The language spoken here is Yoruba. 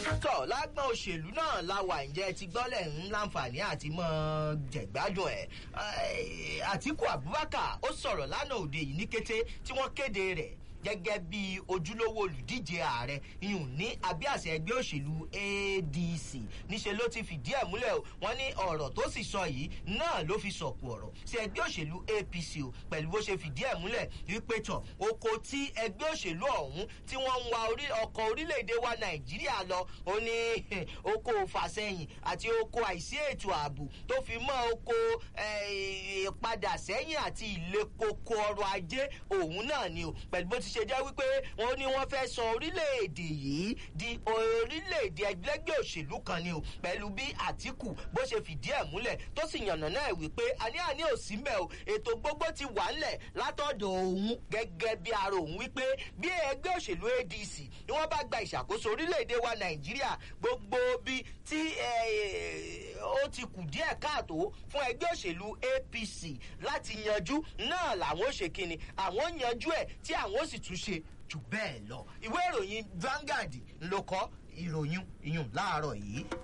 tọ́ lágbọ́n òṣèlú náà la wà ǹjẹ́ ti gbọ́lẹ̀ ń láǹfààní àti mọ́ jẹ̀gbádùn ẹ̀ àtìkù abubakar ó sọ̀rọ̀ lánàá òde yìí ní kété tí wọ́n kéde rẹ̀ gẹ́gẹ́ bí ojúlówó olùdíje ààrẹ ìhùn ní abíàṣẹ ẹgbẹ́ òṣèlú adc níṣẹ́ ló ti fìdí ẹ̀ múlẹ̀ o wọ́n ní ọ̀rọ̀ tó sì sọ yìí náà ló fi sọ̀kù ọ̀rọ̀ sí ẹgbẹ́ òṣèlú apc o pẹ̀lú bó ṣe fìdí ẹ̀ múlẹ̀ wípé tọ̀ oko tí ẹgbẹ́ òṣèlú ọ̀hún tí wọ́n ń wa ọkọ̀ orílẹ̀-èdè wa nàìjíríà lọ ó ní oko fàsẹ́yìn àti oko àìsí ètò ààbò tó fi mọ́ oko padà sẹ́yìn àti ìle koko ọrọ̀ ajé òun náà ni o pẹ̀lú bó ti ṣe jẹ́ wípé wọ́n ní wọ́n fẹ́ sọ orílẹ̀-èdè yìí di orílẹ̀-èdè ẹgbẹ́gbẹ́ òṣèlú kan ni o pẹ̀lú bí àtìkù bó ṣe fìdí ẹ̀ múlẹ̀ tó sì yànnà náà wípé àní àní ò sí mẹ́ o ètò gbogbo ti wà ńlẹ̀ látọ̀dọ̀ òun gẹ́gẹ́ bí ara òun wípé bí ẹgbẹ́ òṣèlú adc ni wọ́n bá gba ìṣàkóso orílẹ̀-èdè wa nàìjíríà gbogbo bí tí ó ti kù díẹ̀ káàtó fún ẹgbẹ́ òṣèlú apc láti yanjú náà làwọn ò ṣe kíni àwọn yanjú ẹ̀ tí àwọn ò sì tún ṣe jù bẹ́ẹ̀ lọ ìwé ìròyìn Vanguard ló kọ ìròyìn ìyún láàárọ̀ yìí